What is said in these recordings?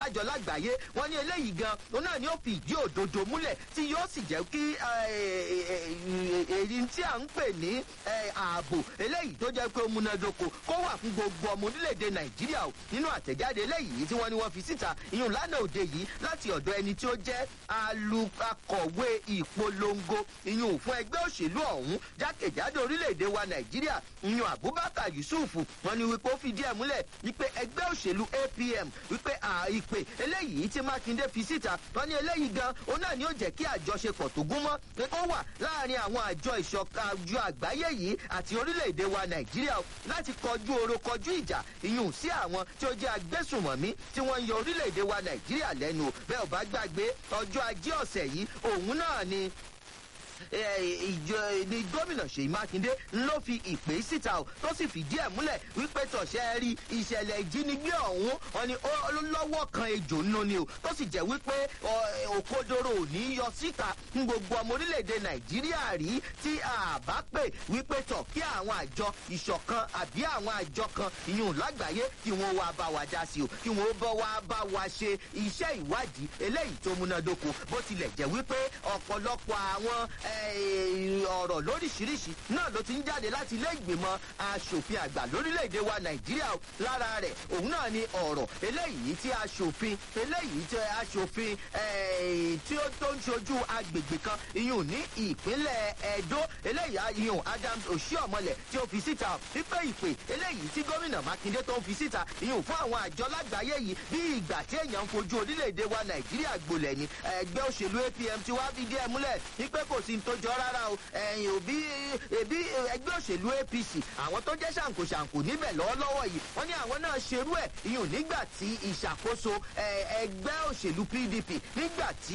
àbálájọ lágbàáyé wọ́n ní eléyìí gan òun náà ni ó fi ìdí òdodo múlẹ̀ tí yóò sì jẹ́ kí èyí tí à ń pè ní ààbò eléyìí tó jẹ́ pé ó múnádóko kó wà fún gbogbo ọmọ orílẹ̀-èdè nàìjíríà o nínú àtẹ̀jáde eléyìí tí wọ́n ní wọ́n fi síta ìyún lánàá òde yìí láti ọ̀dọ̀ ẹni tí ó jẹ́ alukakọ̀wé ìpolongo ìyún fún ẹgbẹ́ òṣèlú ọ̀hún jákèjádò orílẹ̀-èdè wa nàìjíríà ìyún abubakar yusuf wọn ni wípé ó fìdí ẹ̀ múlẹ̀ wípé ẹgbẹ́ òṣèlú apm wípé ìpè eléyìí tí mákindé fi síta wọn ní eléyìí gan òun náà ni ó jẹ́ kí àjọṣepọ̀ tó gún mọ́ pé kó wà láàrin àwọn àjọ ìṣọ̀kan àjọ àgbáyé yìí àti orílẹ̀-èdè wa nàìjíríà láti kọjú oro kọjú ìjà ìyún sí àwọn tí ó jẹ́ agbésùnmọ̀mí tí wọ́n ń yọ orílẹ̀-èdè wa nàìjíríà lẹ́nu bẹ́ẹ̀ ò bá gbàgbé ọjọ́ ajé ọ̀sẹ̀ yìí òun náà ni ìjọ ni gómìnà ṣèyí mákindé ló fi ìpè síta o tó sì fìdí ẹ̀ múlẹ̀ wípé tọ̀ṣẹ́ rí ìṣẹ̀lẹ̀ ìjínigbé ọ̀hún wọn ni lọ́wọ́ kan ejò nínú ni o tó sì jẹ́ wípé òkodoro ò ní yọ síta ní gbogbo ọmọ orílẹ̀-èdè nàìjíríà rí tí a bá pè wípé tọ̀ kí àwọn àjọ ìṣọ̀kan àbí àwọn àjọ kan ìyún lágbàáyé kí wọ́n wá bá wa dá sí o kí wọ́n bọ́ wá bá wa ṣe iṣẹ́ ìwádìí eléyìí tó múnádóko bó tilẹ̀ jẹ́ wípé ọ̀pọ̀lọpọ̀ àwọn ọ̀rọ̀ lóríṣiríṣi náà ló ti ń jáde láti ilé ìgbìmọ̀ asòfin àgbà lórílẹ̀‐èdè wa nàìjíríà lára rẹ̀ òun náà ni ọ̀rọ̀ eléyìí tí asòfin eléyìí tí asòfin tí ó tó ń ṣojú agbègbè kan iyùn ní ìpínlẹ̀ edo eléyìí iyùn adams oshiomhole tí ó fi síta wípé ìpè eléyìí tí gómìnà mákindé tó ń fi síta iyùn fún àwọn àjọ lágbàáyé yìí bí ìgbà tí èèyàn ń fojú orílẹ̀‐èdè wa nàìjíríà gbolẹ̀ ni ẹgbẹ́ òṣèlú apm ti wá fìdí ẹ̀ múlẹ̀ wípé kò sí ní tó jọ rárá o ẹ̀yìn òbí ẹbí ẹgbẹ́ òṣèlú apc àwọn tó jẹ́ ṣàǹkóṣàǹkó níbẹ̀ lọ́wọ́lọ́wọ́ yìí wọ́n ní àwọn náà ṣerú ẹ̀ ìyún nígbà tí ìṣàkóso ẹgbẹ́ òṣèlú pdp nígbà tí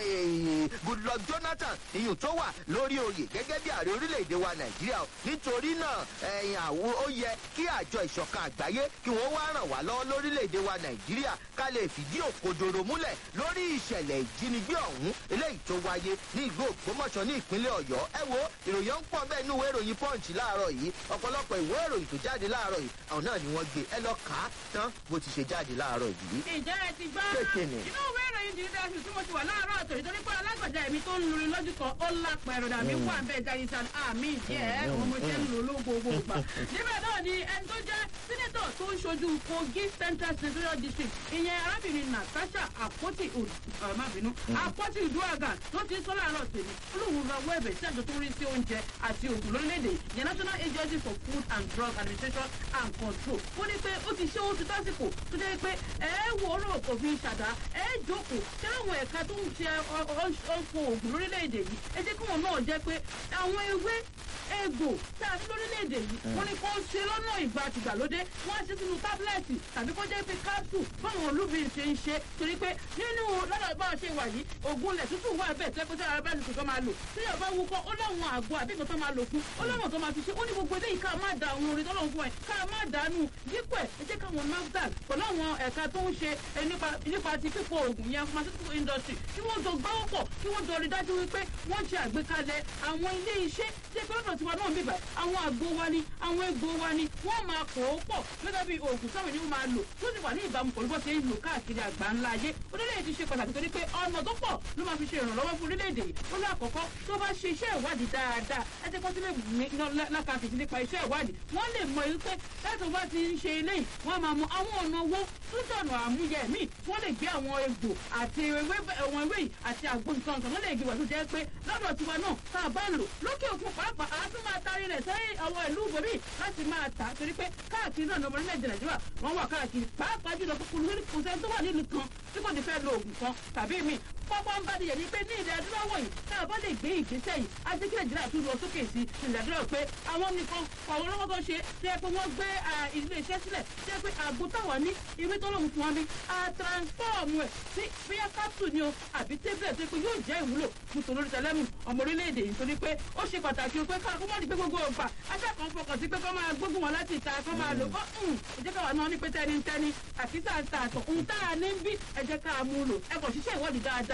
goodluck jonathan ìyún tó wà lórí oyè gẹ́gẹ́ bí ààrẹ orílẹ̀-èdè wa nàìjíríà nítorí náà ẹ̀yìn àwo ó yẹ kí àjọ ìṣọ̀kan àgbáyé kí wọ́n wá ràn wá lọ́wọ́ lórílẹ̀-èdè wa nàìjíríà ká lè fìdí òkodoro múlẹ̀ lórí ìṣẹ̀lẹ̀ ìjínigbé ọ̀hún eléyìí tó wáyé ní ìlú ògbómọ̀ṣọ́ ní ìpínlẹ̀ ọ̀yọ́ ẹ wo ìròyìn ń pọ̀ bẹ́ẹ̀ ní ìwé ìròyìn punch láàárọ̀ yìí ọ̀pọ̀lọpọ̀ ìwé ìròyìn tó jáde láàárọ̀ yìí àwọn náà ni wọ́n gbé ẹ lọ kà á tán bó ti ṣe jáde láàárọ̀ yìí. ìjẹ́ ẹ ti gbọ́ inú ìwé ìròyìn ti dá sí tí mo ti wà láàárọ̀ àtọ̀ ìtorí pé alágbàjá ẹ̀mí tó ń lurin lójú kan ó lápẹ̀ ẹ̀rọ dàbí wà bẹ́ẹ̀ jáde sàn àmì ìjẹ́ òun mo ṣe ń lò lógo gbogbo níbẹ̀ náà ni ẹni tó jẹ́ sínétọ̀ tó ń ṣojú kogi central senatorial district ìyẹn arábìnrin natasha àpótí ọ̀màbínú àpótí ìdúràgà ló ti sọ láàárọ̀ tèmi olóhùn lọ wọ ẹ̀bẹ̀ sí àjọ tó ń rí sí oúnjẹ àti òògùn lórílẹ̀‐èdè yẹn national agency for food and drug administration and control ó ní pé ó ti ṣe ó ti tásìkò tó jẹ́ pé ẹ wò ó rò kò fi ṣàdá ẹ jókòó ṣé àwọn ẹ̀ka tó ń ṣe ọ̀fọ̀ òògùn lórílẹ̀‐èdè yìí ẹ jẹ́ kí wọn náà jẹ́ pé àwọn ewé egbò tá a fi lórílẹ̀‐èdè yìí wọ́n ní kó ṣe lọ́nà ìgbà àtìgbàlódé wọ́n á ṣe sínú tábìlẹ̀tì tàbí kó jẹ́ pé capsule báwọn olúbìn ṣe ń ṣe torí pé nínú lọ́dọ̀ bá a ṣe wà yìí ògùn ilẹ̀ tútù wà bẹ́ẹ̀ tẹ́ pé tí ara bá nìkan tó máa lò tí yóò bá wúkọ́ ó láwọn àgọ́ àbí nǹkan tó máa lò fún ó láwọn tó máa fi ṣe ó ní gbogbo eléyìí ká má da àwọn orin tọ́lọ́ fún ẹ ká má dànù dípò ẹ̀ ẹ jẹ́ káwọn nafdac pẹ̀lú àwọn ẹ̀ka tó ń ṣe nípa ti pípọ̀ ògùn yẹn pharmaceutical industry kí wọ́n jọ gbọ́wọ́ pọ̀ kí wọ́n jọ rí dájú wípé wọ́n ṣe àgbékalẹ̀ àwọn ilé iṣẹ́ tí pé lọ́dọ̀ tiwa náà bíbà àwọn àgbo wa ni àwọn egbò wa ni wọ́n máa kó o pọ̀ gẹ́gẹ́ bí oògùn táwọn ènìyàn máa lò tó sì wà ní ìbámu pẹ̀lú bó ṣe ń lò káàkiri àgbà ńlá ayé orílẹ̀-èdè ti ṣe pàtàkì torí pé ọ̀nà tó pọ̀ ló máa fi ṣe ìrànlọ́wọ́ fún orílẹ̀-èdè yìí ó ní àkọ́kọ́ tó bá ṣe iṣẹ́ ìwádìí dáadáa ẹ ti kọ́ sílẹ̀ lákàtúntì nípa iṣẹ́ ìwádìí wọ́n lè mọ èyí pé láti wá ti ń ṣe eléyìí wọ́n máa mọ àwọn ọ̀nà owó tó dọ̀nà àmúyẹ míì wọ́n lè gbé àwọn egbò àti àwọn ewé yìí àti àgbo nǹkan nǹkan wọ́n lè gbé wà tó jẹ́ pé lọ́dọ̀ tiwa náà tá a bá lò lókè òkun pàápàá a tún máa tarí rẹ̀ sẹ́yìn àwọn ìlú ibòmíì láti máa tà á torí pé káàkiri náà lọ́mọ orílẹ̀-èdè nàìjíríà wọ́n wà káàkiri pàápàá jùlọ kò sẹ́ni tó wà nílùú kan tí kò ní fẹ́ lo oògùn kan tàbí míì pápá ń bá di yẹn ni pé ní ilẹ̀ adúláwọ̀ yìí tá a bá lè gbé ìgbésẹ̀ yìí á jẹ́ kí nàìjíríà tún lọ sókè sí ilẹ̀ adúláwọ̀ pé àwọn nìkan àwọn olówó tó ṣe ṣe pé wọ́n gbé ilé iṣẹ́ sílẹ̀ ṣe pé àgbo táwọn ní ìwé tó lóun fún wọn bí a transform ẹ̀ sí bíyà capsule ni o àbí tablet tó pé yóò jẹ́ ìwúlò fún tòlórí tẹlẹ́mù ọmọ orílẹ̀-èdè yìí torí pé ó ṣe pàtàkì pé ká kó má di pé gbogbo ọgbà akẹ́kọ̀ọ́ fọkàn sí pé kó máa gbógun wọn láti ìta kó máa lò ó ẹ jẹ́ káwa náà ní pé tẹ́ni tẹ́ni àti tá a ta àtọ̀ ohun tá a ní bí ẹ jẹ́ ká a mú lò ẹ kàn ṣiṣẹ́ ìwádìí dáadáa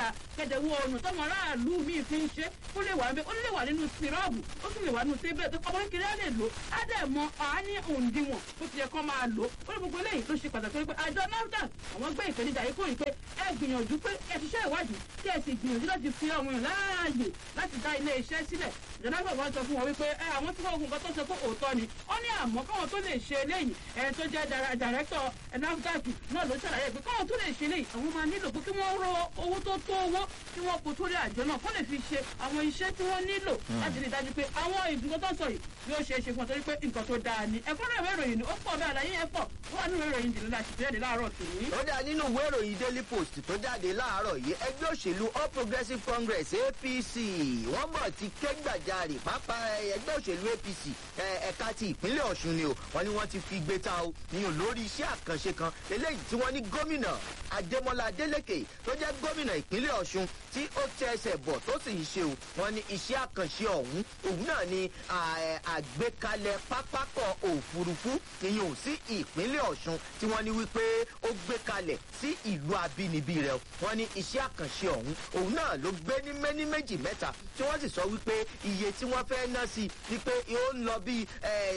dáadáa kẹ̀dẹ̀ wo ọ̀nà tọ́mọ aráàlú míì fi ń ṣe ó lè wà ó lè wà nínú sírọ́ọ̀bù ó sì lè wà nínú tébẹ̀ tó ọmọ kékeré á lè lò á dẹ̀ mọ àání òǹdíwọ̀n ó ti yẹ kó máa lò ó ní gbogbo eléyìí tó ṣe pàtàkì pé àjọ nafdac àwọn gbé ìpèníjà yìí kúrò pé ẹ gbìyànjú pé ẹ ṣiṣẹ́ ìwádìí kí ẹ sì gbìyànjú láti fi àwọn èèyàn láàyè láti dá ilé iṣẹ́ sílẹ̀ ìjọba ìgbà wọn sọ fún wọn wípé ẹ àwọn tí wọn ogun kan tó sọ pé òótọ́ ni ó ní àmọ́ káwọn tó lè ṣe eléyìí ẹ tó jẹ́ dàrẹ́tọ̀ nafdac náà ló ṣàlàyé pé káwọn tó lè ṣe eléyìí àwọn máa nílò pé kí wọ́n rọ owó tó tó owó kí wọ́n kó sórí àjọ náà kó lè fi ṣe àwọn iṣẹ́ tí wọ́n nílò láti rí i dájú pé àwọn ìgbìmọ̀ tó ń sọ yìí yóò ṣe é ṣe fún ọ torí pé nǹkan tó dáa ni ẹ̀kọ́ náà ìwé ìròyìn ni ó pọ̀ bẹ́ẹ̀ àlàyé yẹn pọ̀ ó wà nínú ìwé ìròyìn jìnnà láti jáde láàárọ̀ tòní. ó dá nínú ìwé ìròyìn daily post tó jáde láàárọ̀ yìí ẹgbẹ́ òṣèlú all progressives congress apc wọ́n bọ̀ ti ké gbàjarè pápá ẹgbẹ́ òṣèlú apc ẹ̀ka ti ìpínlẹ̀ ọ̀ṣun ni o wọ́n ní wọ́n ti fi gbé ta o níyàn lórí iṣẹ́ àkànṣe kan eléyìí tí wọ́n ní gómìnà adémọlá adélèké tó jẹ́ gómìnà ìpínlẹ̀ ọ̀ṣun tí ó tẹ ẹsẹ̀ bọ̀ tó sì ń ṣe o wọ́n ní iṣẹ́ àkànṣe ọ̀hún òun náà ni àgbékalẹ̀ pápákọ̀ òfurufú ìyẹn ò sí ìpínlẹ̀ ọ̀ṣun tí wọ́n ní wípé ó gbé kalẹ̀ sí ìlú abínibí rẹ̀ wọ́n ní iṣẹ́ àkànṣe ọ̀hún òun náà ló gbé ní méní méjì mẹ́ta tí wọ́n sì sọ wípé iye tí wọ́n fẹ́ ná sí wípé ó ń lọ bí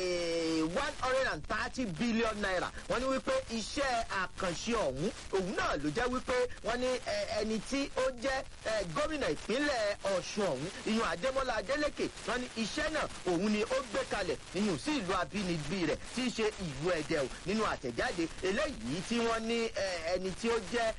one hundred and thirty billion naira wọ́n ní wípé iṣẹ́ àkànṣe ọ̀hún òun náà ló jẹ́ wípé wọ́n ní ẹni tí ó jẹ́ gómìnà ìpínlẹ̀ ọ̀ṣun ọ̀hún ìyún adémọlá adélèké wọ́n ní iṣẹ́ náà òun ni ó gbé kalẹ̀ ìyún sí ìlú abínibí rẹ̀ tí í ṣe ìlú ẹ̀dẹ̀ o nínú àtẹ̀jáde eléyìí tí wọ́n ní ẹni tí ó jẹ́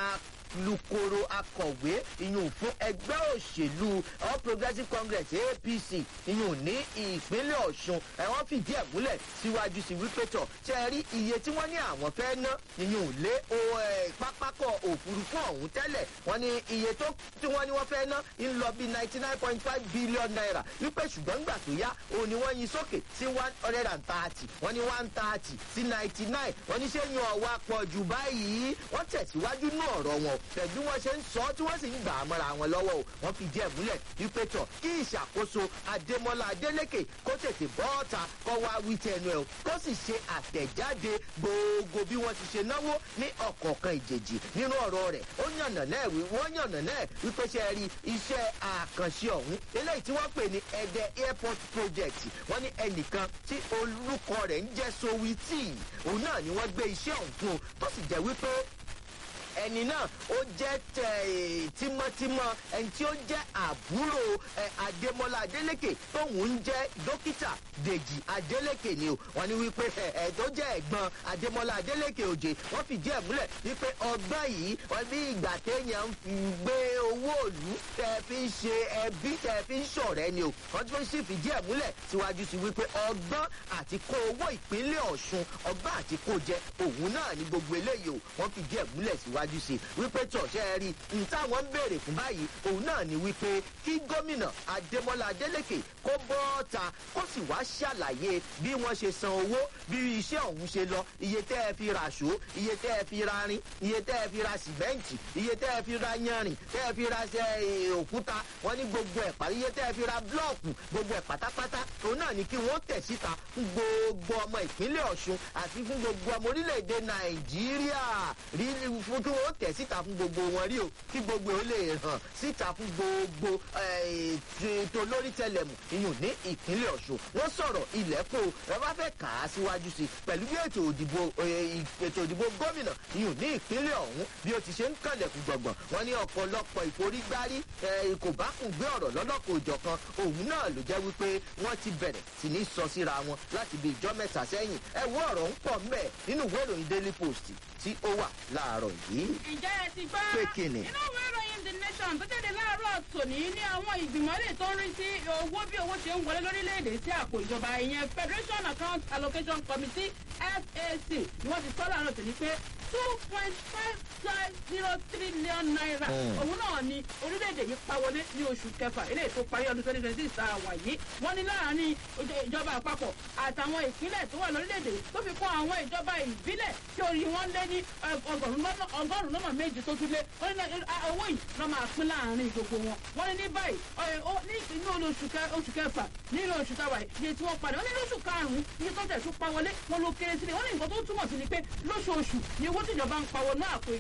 lukoro akọ̀wé ìyún fún ẹgbẹ́ òṣèlú all progressives congress apc ìyún ní ìpínlẹ̀ ọ̀ṣun ẹ̀wọ̀n fìdí ẹ̀ múlẹ̀ síwájú sí wípé tọ̀ ṣe rí iye tí wọ́n ní àwọn fẹ́ ná ìyún lé pápákọ̀ òfurufú ọ̀hún tẹ́lẹ̀ wọ́n ní iye tó tí wọ́n ní wọ́n fẹ́ ná ń lọ bí ninety nine point five billion naira wípé ṣùgbọ́n gbà tó yá òun ni wọ́n yin sókè sí one hundred and thirty wọ́n ní one thirty sí ninety nine wọ́n ní ṣé yan ọ̀wá pọ̀ jù báyìí wọ́n tẹ̀síwájú ní ọ̀rọ̀ wọn pẹ̀lú wọn ṣe ń sọ tí wọ́n sì ń gbà á mọ́ra wọn lọ́wọ́ o wọ́n fi díẹ̀ múlẹ̀ wípé tọ̀ kí ìṣàkóso adémọ́lá adélékè kó tètè bọ́ ọ̀tà kọ́ wá wí tẹnu ẹ̀ o kó sì ṣe àtẹ̀jáde gbogbo bí wọ́n ti ṣe náwó ní ọ̀kọ̀ọ̀kan ìjèjì nínú ọ̀rọ̀ rẹ̀ ó yànnà náà wí wọ́n yànnà náà wípé ṣe rí iṣẹ́ àkànṣe ọ̀hún eléyìí tí wọ́n pè ní ẹ̀dẹ̀ airport project wọ́n ní ẹnìkan tí olùkọ́ rẹ̀ ń jẹ́ sowiti òun náà ni wọ́n gbé iṣẹ́ ọ̀hún fún un tó sì jẹ́ wípé ẹni náà ó jẹ́ tímọ́tímọ́ ẹni tí ó jẹ́ àbúrò adémọlá adélèké tóun ń jẹ́ dókítà dèjì adélèké ni o wọ́n ní wípé ẹ̀ tó jẹ́ ẹ̀gbọ́n adémọlá adélèké òjè wọ́n fìdí ẹ̀ múlẹ̀ wípé ọgbọ́n yìí wọ́n bí ìgbà téèyàn ń fi gbé owó òlú tẹ́ fi ń ṣe ẹbí tẹ́ fi ń ṣọ̀rẹ́ ni o wọ́n tún sì fìdí ẹ̀ múlẹ̀ síwájú sí wípé ọgbọ́n àti kó owó ìpínlẹ̀ ọ̀ṣun ọgbọ́n àti kó jẹ òun náà ní gbogbo eléyìí o wọ́n fìdí ẹ̀ múlẹ̀ síwájú síwájú sí wípé tọ̀ṣẹ́ rí n táwọn ń béèrè fún báyìí òun náà ni wípé kí gómìnà adémọlá adélèké kó bọ́ ta kó sì wá ṣàlàyé bí wọ́n ṣe san owó bí iṣẹ́ ọ̀hún ṣe lọ iye tẹ́ ẹ fi ra ṣó iye tẹ́ ẹ fi ra rin iye tẹ́ ẹ fi ra sìmẹ́ǹtì iye tẹ́ ẹ fi ra yanrìn tẹ́ ẹ fi ra òkúta wọ́n ní gbogbo ẹ̀ pàdé iye tẹ́ ẹ fi ra blọ́ọ̀kù gbogbo ẹ̀ pátápátá òun náà ni kí wọ́n tẹ̀ síta fún gbogbo ọmọ ìpínlẹ̀ ọ̀ṣun àti fún gbogbo ọmọ orílẹ̀-èdè nàìjíríà rí fún kí wọ́n tẹ̀ síta fún gbogbo wọn rí o kí gbogbo ó lè hàn síta fún gbogbo ètò lórí tẹlẹmù iyùn ní ìpínlẹ̀ ọ̀ṣun wọ́n sọ̀rọ̀ ilẹ̀kùn ẹ bá fẹ́ kà á síwájú sí pẹ̀lú bí ètò òdìbò ètò òdìbò gómìnà iyùn ní ìpínlẹ̀ ọ̀hún bí ó ti ṣe ń kànlẹ̀kùn gbọ̀ngbọ̀n wọ́n ní ọ̀pọ̀lọpọ̀ ìforígbárí kò bá kùn gbé ọ̀rọ̀ lọ́lọ́kọ̀ òjọ̀kan òun náà ló jẹ́ wípé wọ́n ti bẹ̀rẹ̀ sí ní sọ síra wọn láti bí ìjọ mẹ́ta sẹ́yìn ẹ wo ọ̀rọ̀ ń pọ̀ mbẹ́ nínú ìwé ìròyìn daily post tí ó wà láàárọ̀ yìí. ǹjẹ́ ẹ ti gbọ́ pé kíni. inú ìwé ìròyìn the nation tó jáde láàárọ̀ tòní ní àwọn ìgbìmọ̀ lè tó ń rí sí owó bí owó ṣe ń wọlé lórílẹ̀‐èdè sí àpò ìjọba ìyẹn federation account allocation committee fac ni wọ́n ti sọ́ láàárọ̀ tòní pé two point five five zero trillion naira òun náà ni orílẹ̀-èdè yìí pa wọlé ní oṣù kẹfà eléyìí tó parí ọdún twenty twenty six àwà yìí wọ́n ní láàárín ìjọba àpapọ̀ àtàwọn ìpínlẹ̀ tó wà lórílẹ̀-èdè tó fi kún àwọn ìjọba ìbílẹ̀ tí orí wọn lé ní ọgọ́rùn-ún lọ́nà méjì tó tún lé wọ́n ní owó yìí lọ́ máa pín láàárín gbogbo wọn wọ́n ní ní báyìí ní inú oṣù kẹfà nínú oṣù táwa iye tí wọ́n padà wọ́n ní lóṣù karùn-ún iye tó tẹ̀sùn pa wọlé wọn ló kéré sílẹ̀ wọ́n ní nǹkan tó túmọ̀ sí ni pé lóṣooṣù ni owó tíjọba ń pa wọnú àpò ìjọba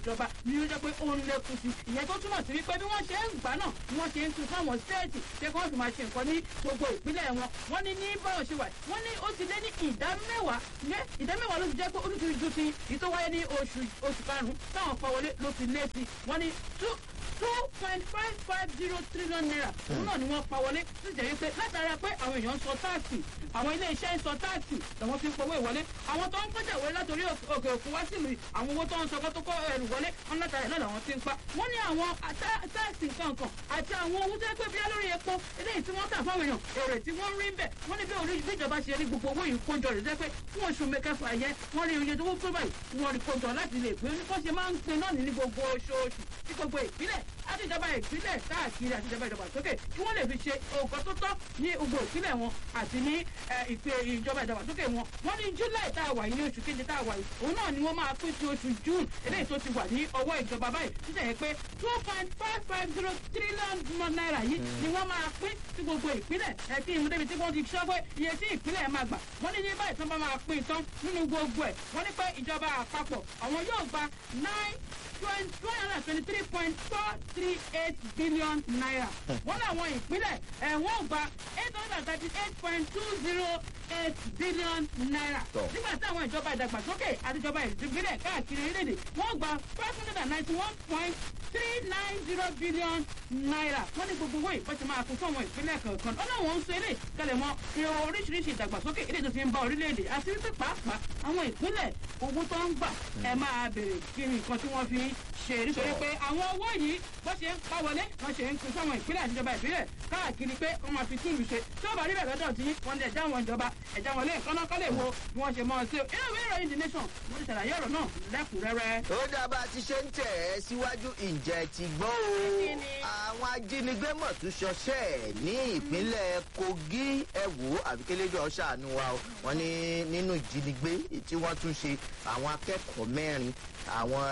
ni ó jẹ́ pé ó ń lékun sí ìyẹn tó túmọ̀ sí wípé bí wọ́n ṣe ń gbà náà bí wọ́n ṣe ń tún fáwọn stéètì ṣé kí wọ́n sì máa ṣe nǹkan ní gbogbo ìpínlẹ̀ wọn wọ́n ní ní báwọn ṣe wà wọ́n ní ó ti lé ní ìdá mẹ́wàá ní ìdá mẹ́wàá ló ti jẹ́ pé ó ti ju ti ìtò wáyé ní oṣù oṣù karùn-ún táwọn pa wọlé ló ti lé sí wọ́n ní two two point five five zero trillion naira òun náà ni wọ́n pa wọlé tó jẹ́ wípé látara pé àwọn èèyàn ń sọ táàsì àwọn ilé iṣẹ́ ń sọ táàsì làwọn fi ń powó ìwọlé àwọn tó ń kọjá ìwọlé látòrí òkè òkun wá sílùú àwọn owó tó ń sọ kó tó kó ẹrù wọlé wọn látara náà làwọn ti ń pa wọ́n ní àwọn táàsì kankan àti àwọn owó tó yẹ pé bíyá lórí epo eléyìí tí wọ́n tà fáwọn èèyàn èrè tí wọ́n rí ń bẹ̀ wọ́n ní bí orí bí ìjọba ṣe rí gbogbo owó yìí kójọ rẹ̀ jẹ́ pé fún oṣù mẹ́kẹfà yẹn wọ́n rí oye tó wó pé báyìí wọ́n rí kójọ láti lè pín ní bó ṣe máa ń pin náà ní gbogbo oṣooṣù tí gbogbo ìpínlẹ̀ àti ìjọba ìpínlẹ̀ káàkiri àti ìjọba ìdàgbàsókè kí wọ́n lè fi ṣe nǹkan tó tọ́ ní gbogbo ìpínlẹ̀ wọn àti ní ìpè ìjọba ìdàgbàsókè wọn. wọ́n ní july tá a wà yìí ní oṣù keje tá a wà yìí òun náà ni wọ́n máa pín sí oṣù june eléyìí tó ti wà ní ọwọ́ ìjọba báyìí títẹ̀ yẹ pé two point five five zero trillion naira yìí ni wọ́n máa pín sí gbogbo ìpínlẹ̀ ẹ̀ kí ìmúdé débi tí wọ́n ti sọ pé iye tí ìpínlẹ̀ máa gbà wọ́n ní ní báyìí tó bá máa pín tán nínú gbogbo ẹ̀ wọ́n ní pé ìjọba àpapọ̀ àwọn yóò gba nine two hundred and twenty-three point four three eight billion naira. wọ́n láwọn ìpínlẹ̀ ẹ̀ wọ́n gba eight hundred and thirty-eight point two zero eight billion naira. nígbà tí àwọn ìjọba ìdàgbàsókè àti ìjọba ìdíbílẹ̀ káàkiri orílẹ̀-èdè wọ́n gba five hundred and ninety-one point three nine zero billion naira. wọ́n ní gbogbo owó ìfọ́sẹ̀ máa fún fún àwọn ìpínlẹ̀ kọ̀ọ̀kan. ọlọ́wọ́n ń sọ eré kẹlẹ̀ mọ́ oríṣiríṣi ìdàgbàsókè ilé tó fi ń bá orílẹ̀-èdè àti wípé pàápàá àwọn ìpínlẹ̀ owó tó ń gbà ẹ máa bèrè kí ni nǹkan tí wọ́n fi ṣe nítorí pé àwọn owó yìí bó ṣe ń pa wọlé wọ́n ṣe ń pin sáwọn ìpínlẹ̀ àtijọba ìbílẹ̀ káàkiri pé wọ́n máa fi túlù ṣe tí ó bá rí bẹ̀rẹ̀ lọ́dọ̀ tí wọ́n lè já wọn ìjọba ẹ̀já wọn lé nǹkan náà kọ́ lè wo bí wọ́n ṣe mọ́ ọ sí o inú ìwé ìròyìn the nation mo ti ṣàlàyé ọ̀rọ̀ náà lẹ́kùnrẹ́rẹ́. ó dábàá ti ṣe ń tẹ̀ ẹ́ síwájú ìjẹ́ ti gbọ́ o àwọn ajínigbé mọ̀ tún ṣọṣẹ́ ní ìpínlẹ̀ kogi ẹ̀wò àbíkéléjọ́ ṣàánú wa o wọ́n ní nínú ìjínigbé tí wọ́n tún ṣe àwọn akẹ́kọ̀ọ́ mẹ́rin àwọn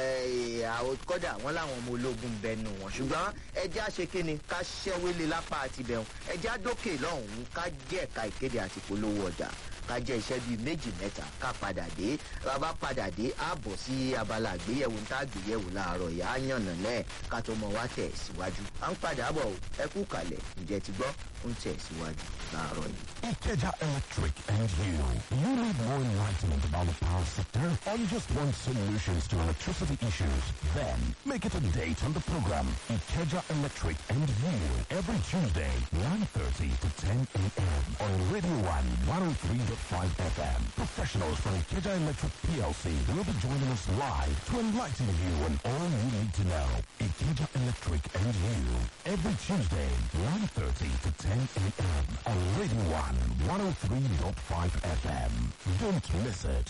kọ́dà àwọn làwọn ọmọ ológun bẹnu wọn ṣùgbọ́n ẹjẹ́ àṣekínni ká ṣẹ́wélé lápá àti bẹ̀rùn ẹjẹ́ àdókè lọ́hùn-ún ká jẹ́ ẹ̀ka ìkéde àti polówó ọjà ká jẹ́ iṣẹ́ bíi méjì mẹ́ta ká padà dé bàbá padà dé ààbọ̀ sí abala àgbéyẹ̀wò ń tá àgbéyẹ̀wò láàárọ̀ yà á yànnà lẹ́ẹ̀ ká tó mọ wá tẹ̀ síwájú à ń padà bọ̀ ẹ kú kalẹ̀ ǹjẹ́ ti gbọ́ ń tẹ̀ síwájú láàárọ̀ yìí. Ikeja Electric and you. You need more enlightenment about the power sector or you just want solutions to electricity issues? Then make it a date on the program Ikeja Electric and you every Tuesday, 9.30 to 10 a.m. on Radio 1 103.5 FM. Professionals from Ikeja Electric PLC will be joining us live to enlighten you on all you need to know. Ikeja Electric and you every Tuesday, 9.30 to 10 a.m. on Radio 1 103.5 FM. Don't miss it.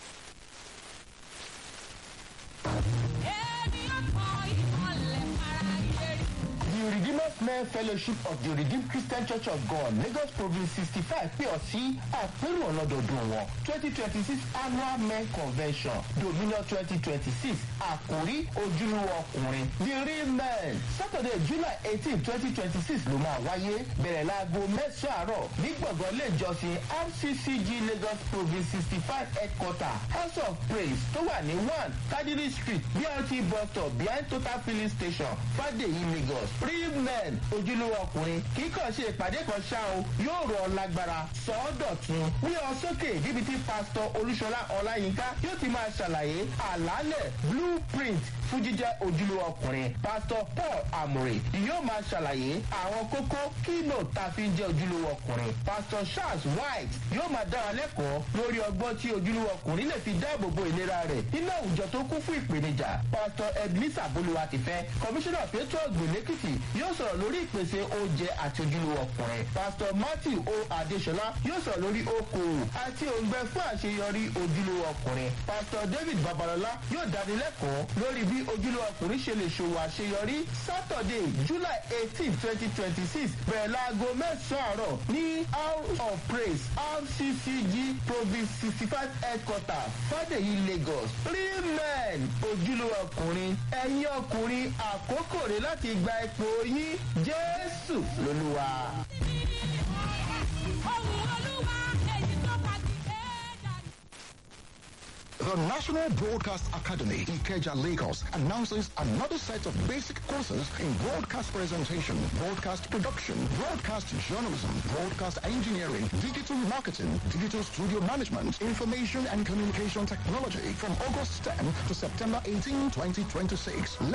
The Redeemers Men Fellowship of the Redeemed Christian Church of God Lagos Province sixty five pè ọ́ sí àpérò ọlọ́dọọdún wọn twenty twenty six annual men convention dominion twenty twenty six àkórí ojúlówó ọkùnrin the real men Saturday July eighteen twenty twenty six ló máa wáyé bẹ̀rẹ̀ láago mẹ́sàn-án àárọ̀ ní gbọ̀ngàn ilé ìjọsìn RCCG Lagos Province sixty five headquarter House of Praise tó wà ní one Kadiri Street BRT bus stop behind Total filling station Fàdèyí Lagos real men ojúlówó ọkùnrin kì í kàn ṣe ìpàdé kan ṣá o yóò rọ ọ lágbára sọ ọ́ dọ̀tun wí ọ sókè níbi tí pásítọ̀ olúṣọlá ọláyínká yóò ti máa ṣàlàyé àlàálẹ̀ blueprint fún jíjẹ́ ojúlówó ọkùnrin pásítọ̀ paul amore yóò máa ṣàlàyé àwọn kókó kílò tá a fi ń jẹ́ ojúlówó ọkùnrin pásítọ̀ charles white yóò máa dára lẹ́kọ̀ọ́ lórí ọgbọ́n tí ojúlówó ọkùnrin lè fi dáàbò bo ìlera rẹ̀ nínú àwùjọ tó kún fún ìpèníjà pásítọ̀ ebenezer bolúwatifẹ́ kọmíṣánná pétrol gbèlékìtì yóò sọ̀rọ̀ lórí ìpèsè oúnjẹ àti ojúlówó ọkùnrin pásítọ̀ matthew o adesola yóò sọ̀rọ̀ lórí okòwò àti òǹgbẹ fún àṣeyọrí ojúlówó ọkùnrin pásítọ̀ david babalọla yóò dánilẹ́kọ̀ọ́ lórí bí ojúlówó ọkùnrin ṣe lè ṣòwò àṣeyọrí saturday july eighteen twenty twenty six bẹ̀rẹ̀ láago mẹ́sàn-án àárọ̀ ní house of praise rccg province sixty five headquarter fàdèyí lagos real men ojúlówó ọkùnrin ẹ̀yin ọkùnrin àkókò rẹ̀ láti gba ipò yín jésù lolúwa. The National Broadcast Academy, Ikeja, Lagos, announces another set of basic courses in broadcast presentation, broadcast production, broadcast journalism, broadcast engineering, digital marketing, digital studio management, information and communication technology from August 10 to September 18, 2026.